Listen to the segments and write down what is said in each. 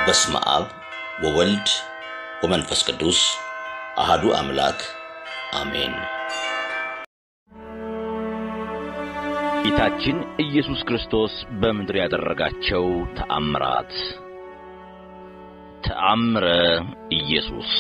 በስመ አብ ወወልድ ወመንፈስ ቅዱስ አሃዱ አምላክ አሜን። ጌታችን ኢየሱስ ክርስቶስ በምድር ያደረጋቸው ተአምራት። ተአምረ ኢየሱስ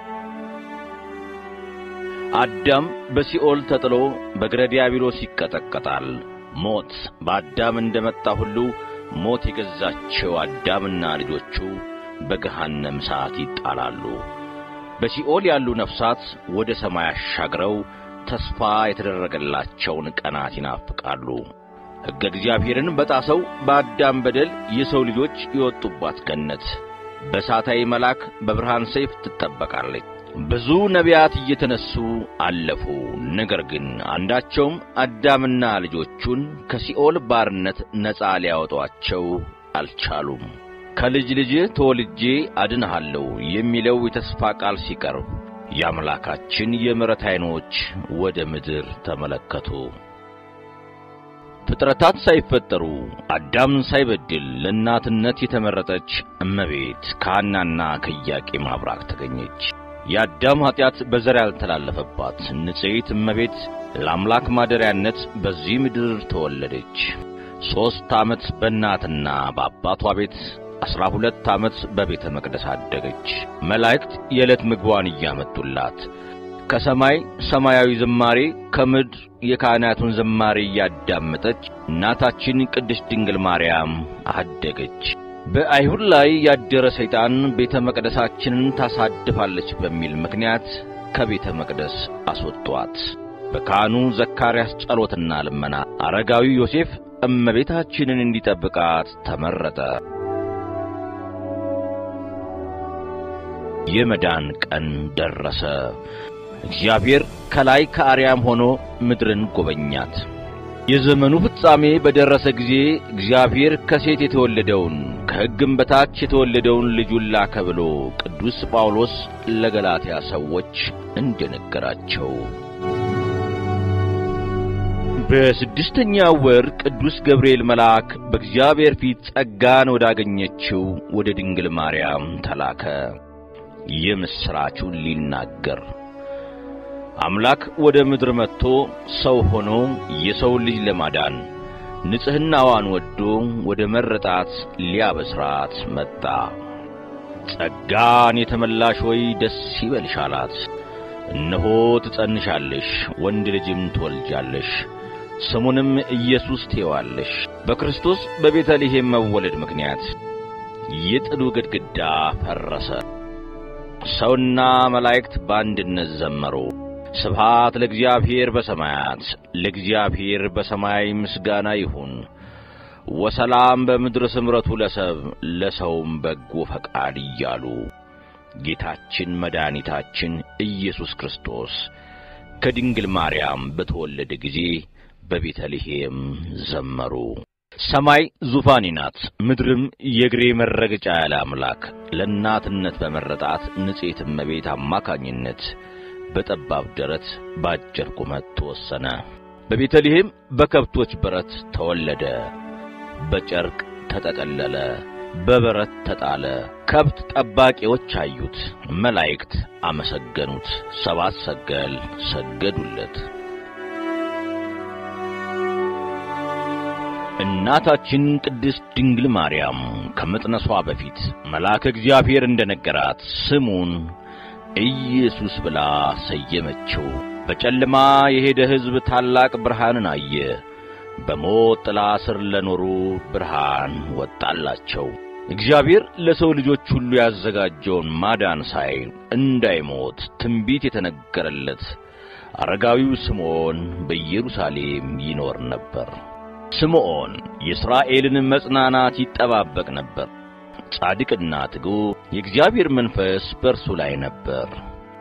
አዳም በሲኦል ተጥሎ በእግረ ዲያብሎስ ይቀጠቀጣል። ሞት በአዳም እንደመጣ ሁሉ ሞት የገዛቸው አዳምና ልጆቹ በገሃነም እሳት ይጣላሉ። በሲኦል ያሉ ነፍሳት ወደ ሰማይ አሻግረው ተስፋ የተደረገላቸውን ቀናት ይናፍቃሉ። ሕገ እግዚአብሔርን በጣሰው በአዳም በደል የሰው ልጆች የወጡባት ገነት በእሳታዊ መልአክ በብርሃን ሰይፍ ትጠበቃለች። ብዙ ነቢያት እየተነሱ አለፉ። ነገር ግን አንዳቸውም አዳምና ልጆቹን ከሲኦል ባርነት ነፃ ሊያወጧቸው አልቻሉም። ከልጅ ልጅ ተወልጄ አድንሃለሁ የሚለው የተስፋ ቃል ሲቀርብ የአምላካችን የምሕረት ዐይኖች ወደ ምድር ተመለከቱ። ፍጥረታት ሳይፈጠሩ አዳም ሳይበድል ለእናትነት የተመረጠች እመቤት ከሐናና ከኢያቄም አብራክ ተገኘች። የአዳም ኀጢአት በዘር ያልተላለፈባት ንጽሕት እመቤት ለአምላክ ማደሪያነት በዚህ ምድር ተወለደች። ሦስት ዓመት በእናትና በአባቷ ቤት ዐሥራ ሁለት ዓመት በቤተ መቅደስ አደገች። መላእክት የዕለት ምግቧን እያመጡላት ከሰማይ ሰማያዊ ዝማሬ ከምድር የካህናቱን ዝማሬ እያዳመጠች እናታችን ቅድስት ድንግል ማርያም አደገች። በአይሁድ ላይ ያደረ ሰይጣን ቤተ መቅደሳችንን ታሳድፋለች በሚል ምክንያት ከቤተ መቅደስ አስወጧት። በካህኑ ዘካርያስ ጸሎትና ልመና አረጋዊ ዮሴፍ እመቤታችንን እንዲጠብቃት ተመረጠ። የመዳን ቀን ደረሰ። እግዚአብሔር ከላይ ከአርያም ሆኖ ምድርን ጎበኛት። የዘመኑ ፍጻሜ በደረሰ ጊዜ እግዚአብሔር ከሴት የተወለደውን ከሕግም በታች የተወለደውን ልጁን ላከ ብሎ ቅዱስ ጳውሎስ ለገላትያ ሰዎች እንደነገራቸው በስድስተኛው ወር ቅዱስ ገብርኤል መልአክ በእግዚአብሔር ፊት ጸጋን ወዳገኘችው ወደ ድንግል ማርያም ተላከ። የምሥራቹን ሊናገር አምላክ ወደ ምድር መጥቶ ሰው ሆኖ የሰውን ልጅ ለማዳን ንጽሕናዋን ወዶ ወደ መረጣት ሊያበስራት መጣ። ጸጋን የተመላሽ ሆይ ደስ ይበልሽ አላት። እነሆ ትጸንሻለሽ፣ ወንድ ልጅም ትወልጃለሽ፣ ስሙንም ኢየሱስ ትዪዋለሽ። በክርስቶስ በቤተልሔም መወለድ ምክንያት የጥሉ ግድግዳ ፈረሰ። ሰውና መላእክት በአንድነት ዘመሩ። ስብሃት ለእግዚአብሔር በሰማያት ለእግዚአብሔር በሰማይ ምስጋና ይሁን፣ ወሰላም በምድር ስምረቱ ለሰብ ለሰውም በጎ ፈቃድ እያሉ ጌታችን መድኃኒታችን ኢየሱስ ክርስቶስ ከድንግል ማርያም በተወለደ ጊዜ በቤተልሔም ዘመሩ። ሰማይ ዙፋኔ ናት፣ ምድርም የእግሬ መረገጫ ያለ አምላክ ለእናትነት በመረጣት ንጽሕት እመቤት አማካኝነት በጠባብ ደረት በአጭር ቁመት ተወሰነ። በቤተልሔም በከብቶች በረት ተወለደ። በጨርቅ ተጠቀለለ፣ በበረት ተጣለ። ከብት ጠባቂዎች አዩት፣ መላእክት አመሰገኑት፣ ሰባት ሰገል ሰገዱለት። እናታችን ቅድስት ድንግል ማርያም ከመጥነሷ በፊት መልአከ እግዚአብሔር እንደነገራት ስሙን ኢየሱስ ብላ ሰየመችው። በጨለማ የሄደ ሕዝብ ታላቅ ብርሃንን አየ። በሞት ጥላ ስር ለኖሩ ብርሃን ወጣላቸው። እግዚአብሔር ለሰው ልጆች ሁሉ ያዘጋጀውን ማዳን ሳይ እንዳይሞት ትንቢት የተነገረለት አረጋዊው ስምዖን በኢየሩሳሌም ይኖር ነበር። ስምዖን የእስራኤልን መጽናናት ይጠባበቅ ነበር። ጻድቅና ትጉ የእግዚአብሔር መንፈስ በእርሱ ላይ ነበር።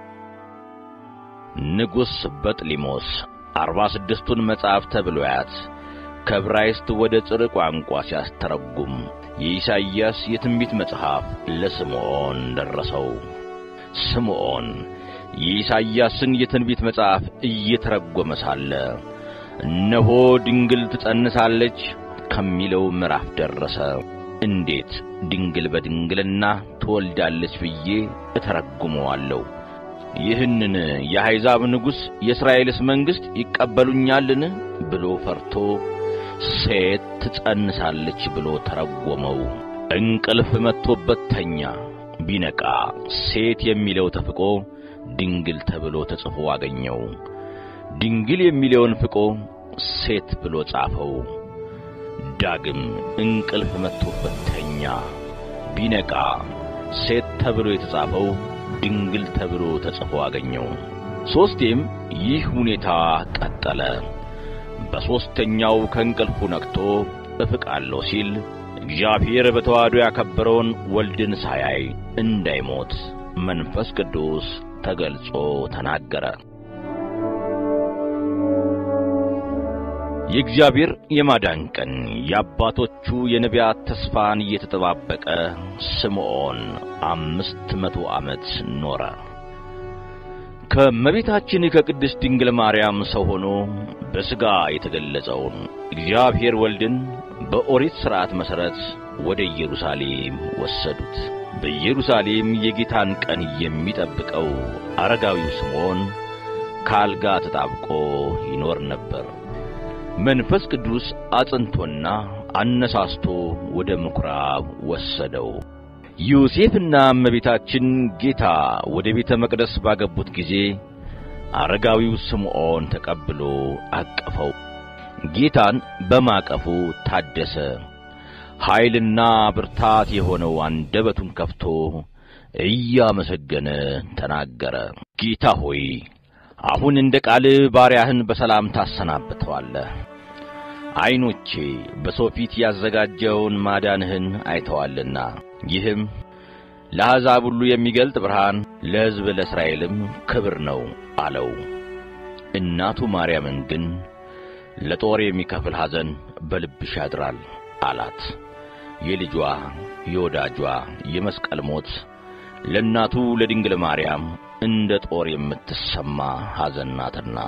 ንጉሥ በጥሊሞስ አርባ ስድስቱን መጻሕፍተ ብሉያት ከዕብራይስጥ ወደ ጽር ቋንቋ ሲያስተረጉም የኢሳይያስ የትንቢት መጽሐፍ ለስምዖን ደረሰው። ስምዖን የኢሳይያስን የትንቢት መጽሐፍ እየተረጎመ ሳለ እነሆ ድንግል ትጸንሳለች ከሚለው ምዕራፍ ደረሰ። እንዴት ድንግል በድንግልና ትወልዳለች ብዬ እተረጉመዋለሁ? ይህንን የአሕዛብ ንጉሥ የእስራኤልስ መንግሥት ይቀበሉኛልን ብሎ ፈርቶ ሴት ትጸንሳለች ብሎ ተረጎመው። እንቅልፍ መጥቶበት ተኛ። ቢነቃ ሴት የሚለው ተፍቆ ድንግል ተብሎ ተጽፎ አገኘው። ድንግል የሚለውን ፍቆ ሴት ብሎ ጻፈው። ዳግም እንቅልፍ መጥቶበት ተኛ። ቢነቃ ሴት ተብሎ የተጻፈው ድንግል ተብሎ ተጽፎ አገኘው። ሦስቴም ይህ ሁኔታ ቀጠለ። በሦስተኛው ከእንቅልፉ ነቅቶ እፍቃለሁ ሲል እግዚአብሔር በተዋሕዶ ያከበረውን ወልድን ሳያይ እንዳይሞት መንፈስ ቅዱስ ተገልጾ ተናገረ። የእግዚአብሔር የማዳን ቀን የአባቶቹ የነቢያት ተስፋን እየተጠባበቀ ስምዖን አምስት መቶ ዓመት ኖረ። ከእመቤታችን ከቅድስት ድንግል ማርያም ሰው ሆኖ በሥጋ የተገለጸውን እግዚአብሔር ወልድን በኦሪት ሥርዓት መሠረት ወደ ኢየሩሳሌም ወሰዱት። በኢየሩሳሌም የጌታን ቀን የሚጠብቀው አረጋዊው ስምዖን ከአልጋ ተጣብቆ ይኖር ነበር። መንፈስ ቅዱስ አጽንቶና አነሳስቶ ወደ ምኵራብ ወሰደው። ዮሴፍና እመቤታችን ጌታ ወደ ቤተ መቅደስ ባገቡት ጊዜ አረጋዊው ስምዖን ተቀብሎ አቀፈው። ጌታን በማቀፉ ታደሰ። ኃይልና ብርታት የሆነው አንደበቱን ከፍቶ እያመሰገነ ተናገረ። ጌታ ሆይ አሁን እንደ ቃልህ ባሪያህን በሰላም ታሰናብተዋለህ። ዐይኖቼ በሰው ፊት ያዘጋጀውን ማዳንህን አይተዋልና ይህም ለአሕዛብ ሁሉ የሚገልጥ ብርሃን፣ ለሕዝብ ለእስራኤልም ክብር ነው አለው። እናቱ ማርያምን ግን ለጦር የሚከፍል ሐዘን በልብሽ ያድራል አላት። የልጇ የወዳጇ የመስቀል ሞት ለእናቱ ለድንግል ማርያም እንደ ጦር የምትሰማ ሐዘን ናትና።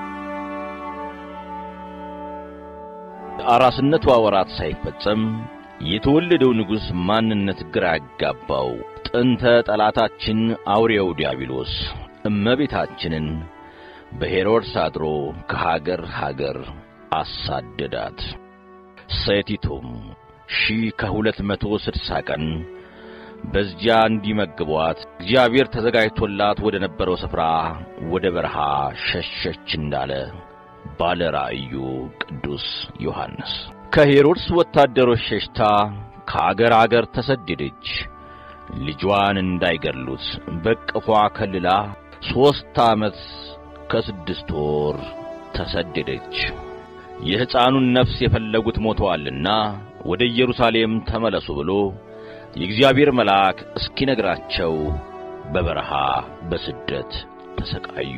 አራስነቷ ወራት ሳይፈጸም የተወለደው ንጉሥ ማንነት ግራ ያጋባው ጥንተ ጠላታችን አውሬው ዲያብሎስ እመቤታችንን በሄሮድስ አድሮ ከሀገር ሀገር አሳደዳት። ሴቲቱም ሺህ ከሁለት መቶ ስድሳ ቀን በዚያ እንዲመግቧት እግዚአብሔር ተዘጋጅቶላት ወደ ነበረው ስፍራ ወደ በረሃ ሸሸች እንዳለ ባለ ራእዩ ቅዱስ ዮሐንስ። ከሄሮድስ ወታደሮች ሸሽታ ከአገር አገር ተሰደደች። ልጇን እንዳይገድሉት በቅፏ ከልላ ሦስት ዓመት ከስድስት ወር ተሰደደች። የሕፃኑን ነፍስ የፈለጉት ሞተዋልና ወደ ኢየሩሳሌም ተመለሱ ብሎ የእግዚአብሔር መልአክ እስኪነግራቸው በበረሃ በስደት ተሰቃዩ።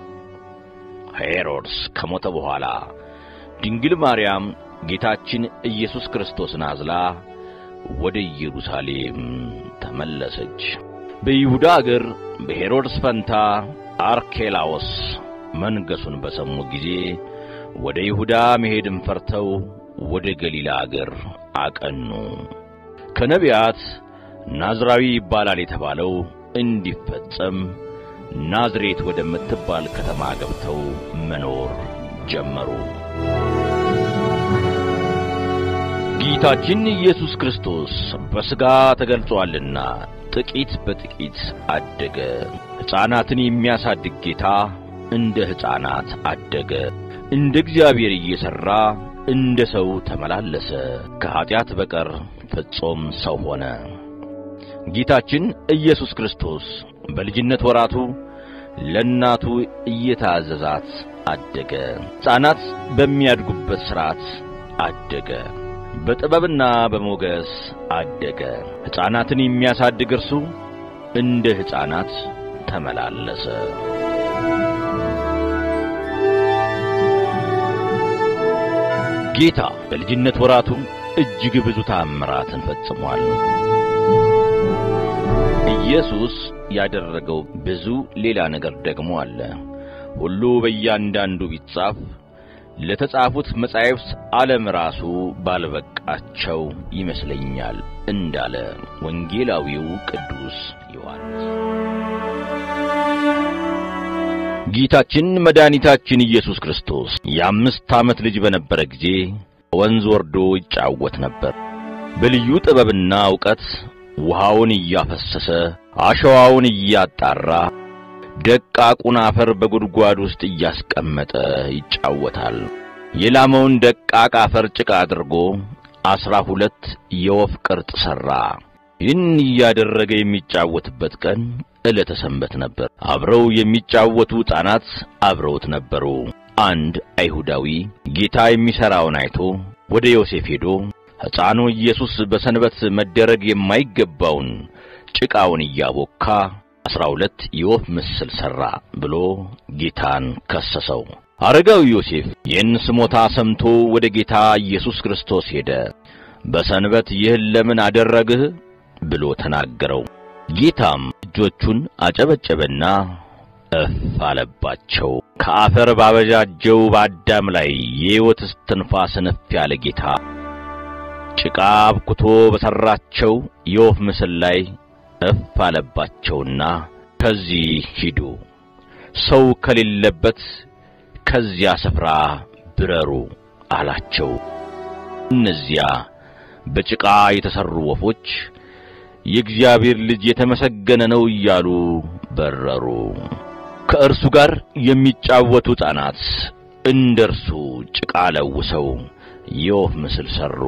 ሄሮድስ ከሞተ በኋላ ድንግል ማርያም ጌታችን ኢየሱስ ክርስቶስን አዝላ ወደ ኢየሩሳሌም ተመለሰች። በይሁዳ አገር በሄሮድስ ፈንታ አርኬላዎስ መንገሱን በሰሙ ጊዜ ወደ ይሁዳ መሄድን ፈርተው ወደ ገሊላ አገር አቀኑ። ከነቢያት ናዝራዊ ይባላል የተባለው እንዲፈጸም ናዝሬት ወደምትባል ከተማ ገብተው መኖር ጀመሩ። ጌታችን ኢየሱስ ክርስቶስ በሥጋ ተገልጾአልና ጥቂት በጥቂት አደገ። ሕፃናትን የሚያሳድግ ጌታ እንደ ሕፃናት አደገ። እንደ እግዚአብሔር እየሠራ እንደ ሰው ተመላለሰ። ከኀጢአት በቀር ፍጹም ሰው ሆነ። ጌታችን ኢየሱስ ክርስቶስ በልጅነት ወራቱ ለእናቱ እየታዘዛት አደገ። ሕፃናት በሚያድጉበት ሥርዓት አደገ። በጥበብና በሞገስ አደገ። ሕፃናትን የሚያሳድግ እርሱ እንደ ሕፃናት ተመላለሰ። ጌታ በልጅነት ወራቱ እጅግ ብዙ ታምራትን ፈጽሟል። ኢየሱስ ያደረገው ብዙ ሌላ ነገር ደግሞ አለ። ሁሉ በእያንዳንዱ ቢጻፍ ለተጻፉት መጻሕፍት ዓለም ራሱ ባልበቃቸው ይመስለኛል እንዳለ ወንጌላዊው ቅዱስ ዮሐንስ። ጌታችን መድኃኒታችን ኢየሱስ ክርስቶስ የአምስት ዓመት ልጅ በነበረ ጊዜ ወንዝ ወርዶ ይጫወት ነበር። በልዩ ጥበብና ዕውቀት ውሃውን እያፈሰሰ አሸዋውን እያጣራ ደቃቁን አፈር በጉድጓድ ውስጥ እያስቀመጠ ይጫወታል። የላመውን ደቃቅ አፈር ጭቃ አድርጎ አስራ ሁለት የወፍ ቅርጽ ሠራ። ይህን እያደረገ የሚጫወትበት ቀን ዕለተ ሰንበት ነበር። አብረው የሚጫወቱ ሕፃናት አብረውት ነበሩ። አንድ አይሁዳዊ ጌታ የሚሠራውን አይቶ ወደ ዮሴፍ ሄዶ ሕፃኑ ኢየሱስ በሰንበት መደረግ የማይገባውን ጭቃውን እያቦካ አስራ ሁለት የወፍ ምስል ሠራ ብሎ ጌታን ከሰሰው። አረጋዊ ዮሴፍ ይህን ስሞታ ሰምቶ ወደ ጌታ ኢየሱስ ክርስቶስ ሄደ። በሰንበት ይህን ለምን አደረግህ ብሎ ተናገረው። ጌታም እጆቹን አጨበጨበና እፍ አለባቸው። ከአፈር ባበጃጀው በአዳም ላይ የሕይወት እስትንፋስ እፍ ያለ ጌታ ጭቃ አብኩቶ በሠራቸው የወፍ ምስል ላይ እፍ አለባቸውና ከዚህ ሂዱ፣ ሰው ከሌለበት ከዚያ ስፍራ ብረሩ አላቸው። እነዚያ በጭቃ የተሠሩ ወፎች የእግዚአብሔር ልጅ የተመሰገነ ነው እያሉ በረሩ። ከእርሱ ጋር የሚጫወቱ ሕፃናት እንደ እርሱ ጭቃ ለውሰው የወፍ ምስል ሠሩ።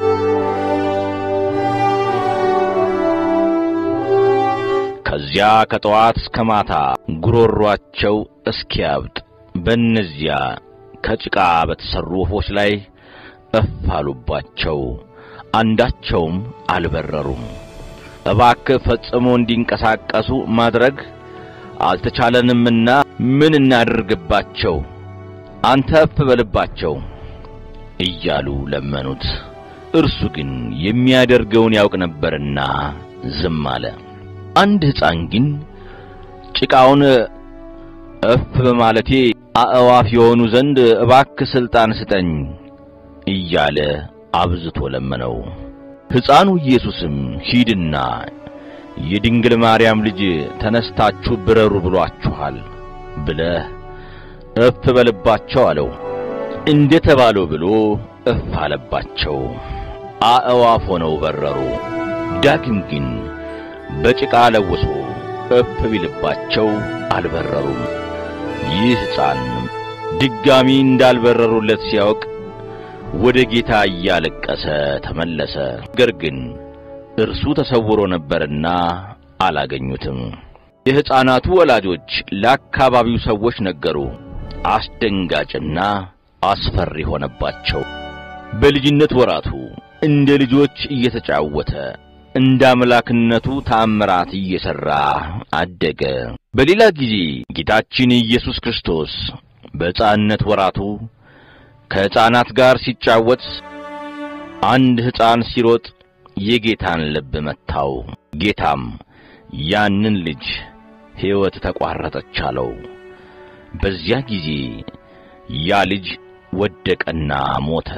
ከዚያ ከጠዋት እስከ ማታ ጉሮሯቸው እስኪያብጥ በእነዚያ ከጭቃ በተሠሩ ወፎች ላይ እፍ አሉባቸው። አንዳቸውም አልበረሩም። እባክህ ፈጽሞ እንዲንቀሳቀሱ ማድረግ አልተቻለንምና ምን እናድርግባቸው? አንተ እፍ በልባቸው እያሉ ለመኑት። እርሱ ግን የሚያደርገውን ያውቅ ነበርና ዝም አለ። አንድ ሕፃን ግን ጭቃውን እፍ በማለቴ አእዋፍ የሆኑ ዘንድ እባክህ ሥልጣን ስጠኝ እያለ አብዝቶ ለመነው። ሕፃኑ ኢየሱስም ሂድና የድንግል ማርያም ልጅ ተነስታችሁ ብረሩ ብሏችኋል ብለህ እፍ በልባቸው አለው። እንደ ተባለው ብሎ እፍ አለባቸው። አእዋፍ ሆነው በረሩ። ዳግም ግን በጭቃ ለውሶ እፍ ቢልባቸው አልበረሩም። ይህ ሕፃን ድጋሚ እንዳልበረሩለት ሲያውቅ ወደ ጌታ እያለቀሰ ተመለሰ። ነገር ግን እርሱ ተሰውሮ ነበርና አላገኙትም። የሕፃናቱ ወላጆች ለአካባቢው ሰዎች ነገሩ። አስደንጋጭና አስፈሪ ሆነባቸው። በልጅነት ወራቱ እንደ ልጆች እየተጫወተ እንደ አምላክነቱ ተአምራት እየሠራ አደገ። በሌላ ጊዜ ጌታችን ኢየሱስ ክርስቶስ በሕፃንነት ወራቱ ከሕፃናት ጋር ሲጫወት አንድ ሕፃን ሲሮጥ የጌታን ልብ መታው። ጌታም ያንን ልጅ ሕይወት ተቋረጠች አለው። በዚያ ጊዜ ያ ልጅ ወደቀና ሞተ።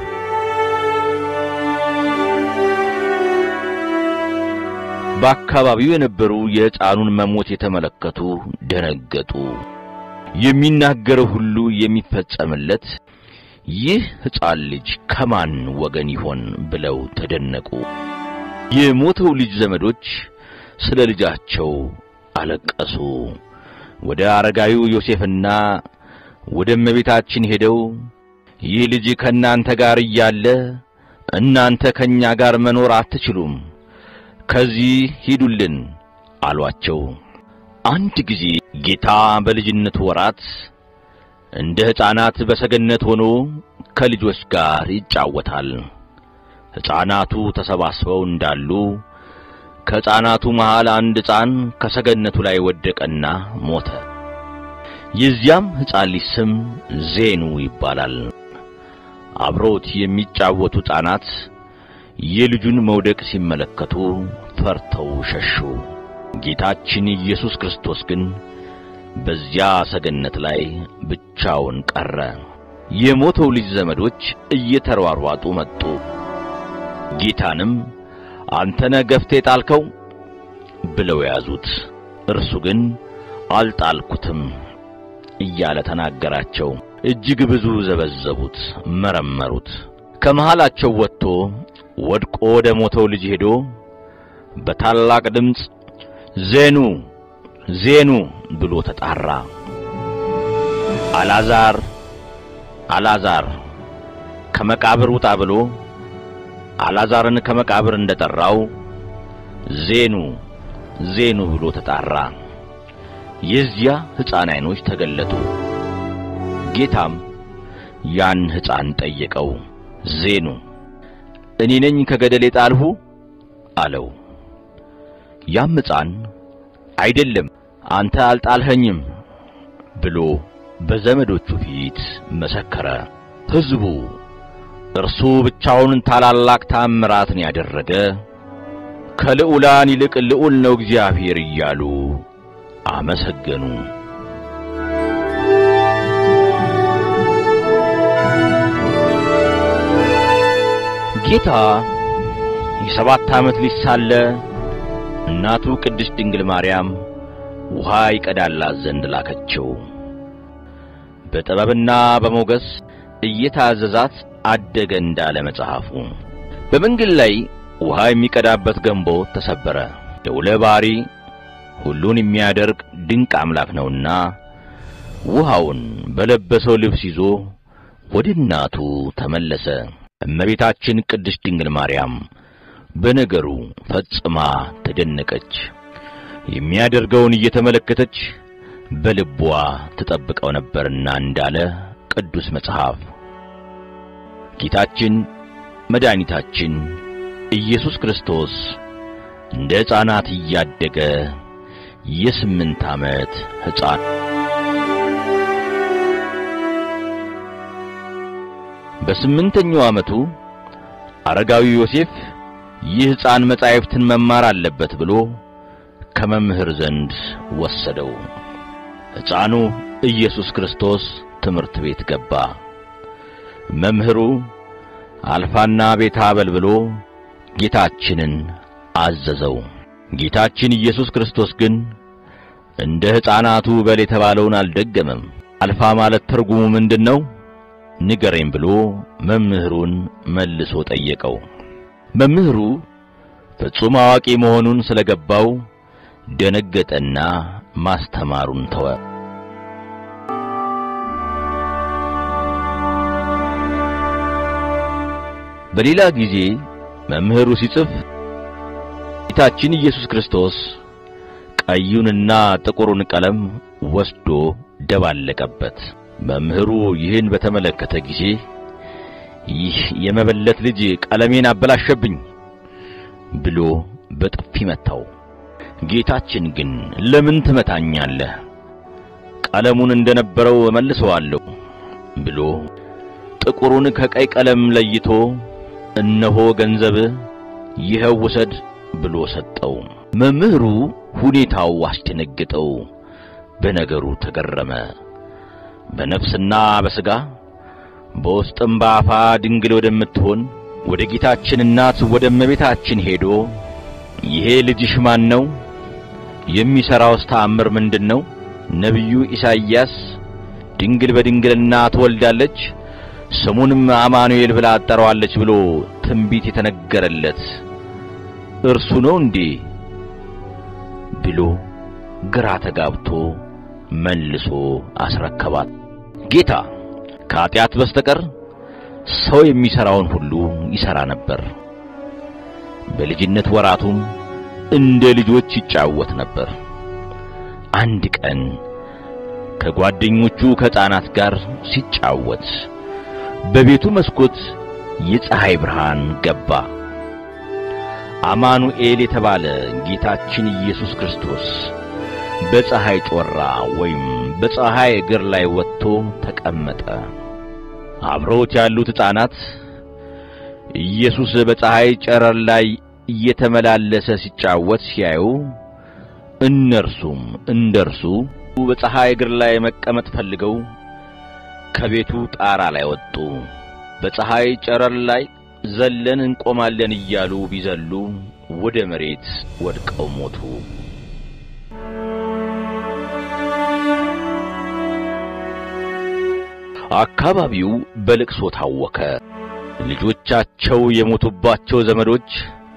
በአካባቢው የነበሩ የሕፃኑን መሞት የተመለከቱ ደነገጡ። የሚናገረው ሁሉ የሚፈጸምለት ይህ ሕፃን ልጅ ከማን ወገን ይሆን ብለው ተደነቁ። የሞተው ልጅ ዘመዶች ስለ ልጃቸው አለቀሱ። ወደ አረጋዊው ዮሴፍና ወደ እመቤታችን ሄደው ይህ ልጅ ከእናንተ ጋር እያለ እናንተ ከእኛ ጋር መኖር አትችሉም፣ ከዚህ ሂዱልን አሏቸው። አንድ ጊዜ ጌታ በልጅነቱ ወራት እንደ ሕፃናት በሰገነት ሆኖ ከልጆች ጋር ይጫወታል። ሕፃናቱ ተሰባስበው እንዳሉ ከሕፃናቱ መሃል አንድ ሕፃን ከሰገነቱ ላይ ወደቀና ሞተ። የዚያም ሕፃን ልጅ ስም ዜኑ ይባላል። አብሮት የሚጫወቱ ሕፃናት የልጁን መውደቅ ሲመለከቱ ፈርተው ሸሹ። ጌታችን ኢየሱስ ክርስቶስ ግን በዚያ ሰገነት ላይ ብቻውን ቀረ። የሞተው ልጅ ዘመዶች እየተሯሯጡ መጡ። ጌታንም አንተነ ገፍቴ ጣልከው ብለው ያዙት። እርሱ ግን አልጣልኩትም እያለ ተናገራቸው። እጅግ ብዙ ዘበዘቡት፣ መረመሩት። ከመሃላቸው ወጥቶ ወድቆ ወደ ሞተው ልጅ ሄዶ በታላቅ ድምፅ ዜኑ ዜኑ ብሎ ተጣራ። አላዛር አላዛር ከመቃብር ውጣ ብሎ አላዛርን ከመቃብር እንደጠራው ዜኑ ዜኑ ብሎ ተጣራ። የዚያ ሕፃን ዓይኖች ተገለጡ። ጌታም ያን ሕፃን ጠየቀው። ዜኑ እኔ ነኝ ከገደል የጣልሁ አለው። ያም ሕፃን አይደለም አንተ አልጣልኸኝም ብሎ በዘመዶቹ ፊት መሰከረ። ሕዝቡ እርሱ ብቻውን ታላላቅ ታምራትን ያደረገ ከልዑላን ይልቅ ልዑል ነው እግዚአብሔር እያሉ አመሰገኑ። ጌታ የሰባት ዓመት ልጅ ሳለ እናቱ ቅድስት ድንግል ማርያም ውሃ ይቀዳላት ዘንድ ላከችው። በጥበብና በሞገስ እየታዘዛት አደገ እንዳለ መጽሐፉ። በመንገድ ላይ ውሃ የሚቀዳበት ገንቦ ተሰበረ። ልዑለ ባሕሪ ሁሉን የሚያደርግ ድንቅ አምላክ ነውና ውሃውን በለበሰው ልብስ ይዞ ወደ እናቱ ተመለሰ። እመቤታችን ቅድስት ድንግል ማርያም በነገሩ ፈጽማ ተደነቀች። የሚያደርገውን እየተመለከተች በልቧ ትጠብቀው ነበርና እንዳለ ቅዱስ መጽሐፍ ጌታችን መድኃኒታችን ኢየሱስ ክርስቶስ እንደ ሕፃናት እያደገ የስምንት ዓመት ሕፃን በስምንተኛው ዓመቱ አረጋዊ ዮሴፍ ይህ ሕፃን መጻሕፍትን መማር አለበት ብሎ ከመምህር ዘንድ ወሰደው። ሕፃኑ ኢየሱስ ክርስቶስ ትምህርት ቤት ገባ። መምህሩ አልፋና ቤታ በል ብሎ ጌታችንን አዘዘው። ጌታችን ኢየሱስ ክርስቶስ ግን እንደ ሕፃናቱ በል የተባለውን አልደገመም። አልፋ ማለት ትርጉሙ ምንድን ነው? ንገረኝ ብሎ መምህሩን መልሶ ጠየቀው። መምህሩ ፍጹም አዋቂ መሆኑን ስለገባው ደነገጠና ማስተማሩን ተወ። በሌላ ጊዜ መምህሩ ሲጽፍ ጌታችን ኢየሱስ ክርስቶስ ቀዩንና ጥቁሩን ቀለም ወስዶ ደባለቀበት። መምህሩ ይህን በተመለከተ ጊዜ ይህ የመበለት ልጅ ቀለሜን አበላሸብኝ ብሎ በጥፊ መታው። ጌታችን ግን ለምን ትመታኛለህ? ቀለሙን እንደነበረው እመልሰዋለሁ ብሎ ጥቁሩን ከቀይ ቀለም ለይቶ እነሆ ገንዘብህ ይኸው ውሰድ ብሎ ሰጠው። መምህሩ ሁኔታው አስደነገጠው፣ በነገሩ ተገረመ። በነፍስና በሥጋ በውስጥም በአፋ ድንግል ወደምትሆን ወደ ጌታችን እናት ወደ እመቤታችን ሄዶ ይሄ ልጅሽ ማን ነው? የሚሠራውስ ተአምር ምንድን ነው? ነቢዩ ኢሳይያስ ድንግል በድንግልና ትወልዳለች ስሙንም አማኑኤል ብላ አጠራዋለች ብሎ ትንቢት የተነገረለት እርሱ ነው እንዴ? ብሎ ግራ ተጋብቶ መልሶ አስረከባት። ጌታ ከኀጢአት በስተቀር ሰው የሚሠራውን ሁሉ ይሠራ ነበር። በልጅነት ወራቱም እንደ ልጆች ይጫወት ነበር። አንድ ቀን ከጓደኞቹ ከሕፃናት ጋር ሲጫወት በቤቱ መስኮት የፀሐይ ብርሃን ገባ። አማኑኤል የተባለ ጌታችን ኢየሱስ ክርስቶስ በፀሐይ ጮራ ወይም በፀሐይ እግር ላይ ወጥቶ ተቀመጠ። አብረውት ያሉት ሕፃናት ኢየሱስ በፀሐይ ጨረር ላይ እየተመላለሰ ሲጫወት ሲያዩ እነርሱም እንደርሱ በፀሐይ እግር ላይ መቀመጥ ፈልገው ከቤቱ ጣራ ላይ ወጡ። በፀሐይ ጨረር ላይ ዘለን እንቆማለን እያሉ ቢዘሉ ወደ መሬት ወድቀው ሞቱ። አካባቢው በልቅሶ ታወከ። ልጆቻቸው የሞቱባቸው ዘመዶች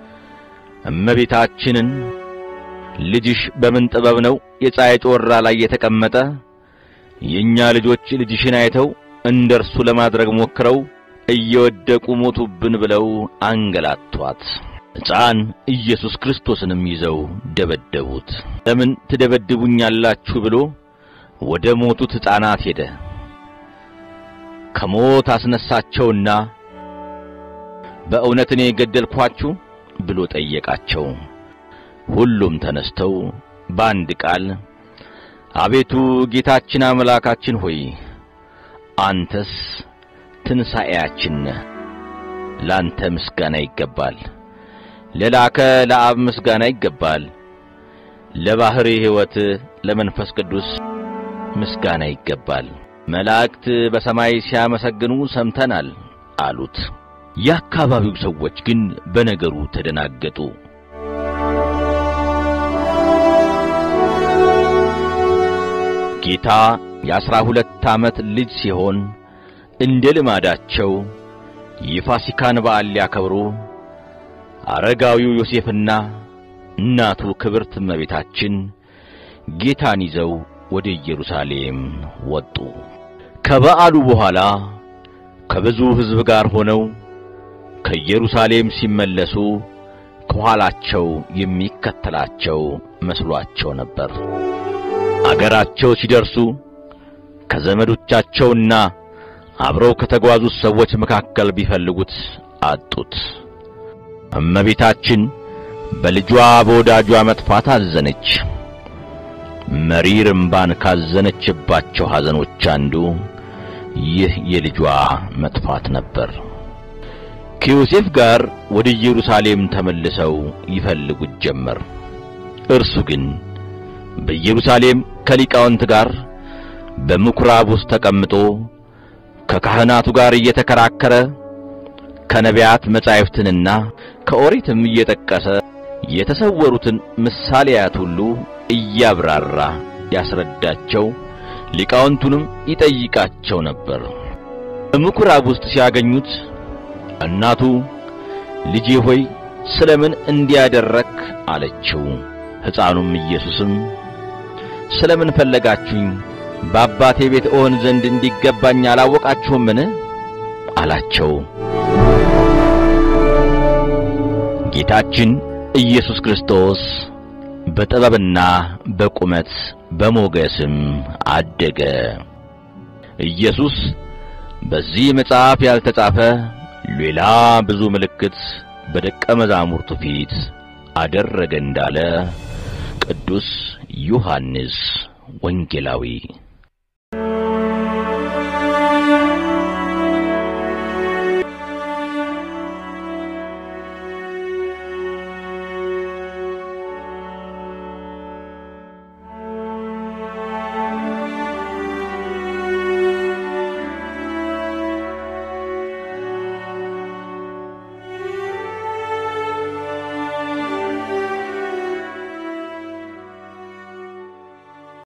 እመቤታችንን ልጅሽ በምን ጥበብ ነው የፀሐይ ጮራ ላይ የተቀመጠ? የእኛ ልጆች ልጅሽን አይተው እንደርሱ ለማድረግ ሞክረው እየወደቁ ሞቱብን ብለው አንገላቷት። ሕፃን ኢየሱስ ክርስቶስንም ይዘው ደበደቡት። ለምን ትደበድቡኛላችሁ ብሎ ወደ ሞቱት ሕፃናት ሄደ። ከሞት አስነሳቸውና በእውነት እኔ ገደልኳችሁ ብሎ ጠየቃቸው። ሁሉም ተነስተው በአንድ ቃል አቤቱ ጌታችን አምላካችን ሆይ አንተስ ትንሣኤያችን ነህ፣ ላንተ ምስጋና ይገባል። ለላከ ለአብ ምስጋና ይገባል። ለባሕሪ ሕይወት ለመንፈስ ቅዱስ ምስጋና ይገባል። መላእክት በሰማይ ሲያመሰግኑ ሰምተናል አሉት። የአካባቢው ሰዎች ግን በነገሩ ተደናገጡ። ጌታ የአሥራ ሁለት ዓመት ልጅ ሲሆን እንደ ልማዳቸው የፋሲካን በዓል ሊያከብሩ አረጋዊው ዮሴፍና እናቱ ክብርት እመቤታችን ጌታን ይዘው ወደ ኢየሩሳሌም ወጡ። ከበዓሉ በኋላ ከብዙ ሕዝብ ጋር ሆነው ከኢየሩሳሌም ሲመለሱ ከኋላቸው የሚከተላቸው መስሏቸው ነበር። አገራቸው ሲደርሱ ከዘመዶቻቸውና አብረው ከተጓዙት ሰዎች መካከል ቢፈልጉት አጡት። እመቤታችን በልጇ በወዳጇ መጥፋት አዘነች። መሪር እምባን ካዘነችባቸው ሐዘኖች አንዱ ይህ የልጇ መጥፋት ነበር። ከዮሴፍ ጋር ወደ ኢየሩሳሌም ተመልሰው ይፈልጉት ጀመር። እርሱ ግን በኢየሩሳሌም ከሊቃውንት ጋር በምኵራብ ውስጥ ተቀምጦ ከካህናቱ ጋር እየተከራከረ ከነቢያት መጻሕፍትንና ከኦሪትም እየጠቀሰ የተሰወሩትን ምሳሌያት ሁሉ እያብራራ ያስረዳቸው፣ ሊቃውንቱንም ይጠይቃቸው ነበር። በምኵራብ ውስጥ ሲያገኙት እናቱ ልጄ ሆይ ስለምን እንዲያደረክ አለችው። ሕፃኑም ኢየሱስም ስለምን ፈለጋችሁኝ? በአባቴ ቤት እሆን ዘንድ እንዲገባኝ አላወቃችሁምን? አላቸው። ጌታችን ኢየሱስ ክርስቶስ በጥበብና በቁመት በሞገስም አደገ። ኢየሱስ በዚህ መጽሐፍ ያልተጻፈ ሌላ ብዙ ምልክት በደቀ መዛሙርቱ ፊት አደረገ እንዳለ ቅዱስ ዮሐንስ ወንጌላዊ